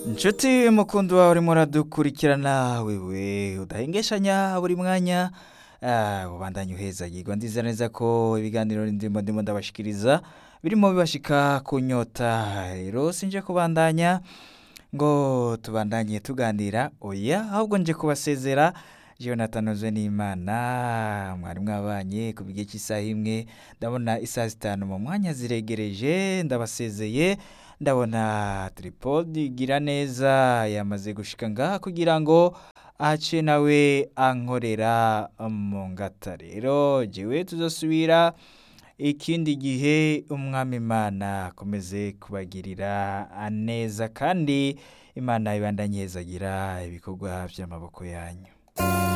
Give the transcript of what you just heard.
inshuti mukundi wawe urimo uradukurikirana wewe udahengeshanya buri mwanya ah, ubandanye uhezagirwa ndiza neza ko ibiganiro ndimo ndimo ndabashikiriza birimo bibashika ku nyota rero sinje kubandanya ngo tubandanye tuganira oya ahubwo nje kubasezera jonathan uzwe n'imana mwari mwabanye ku bigihe cy'isaha imwe ndabona isaha zitanu mu mwanya ziregereje ndabasezeye ndabona tripodi gira neza yamaze gushika ngaha kugira ngo ace nawe ankorera mu ngata rero jewe tuzosubira ikindi gihe umwami imana akomeze kubagirira neza kandi imana ibandanye ihezagira ibikorwa by'amaboko yanyu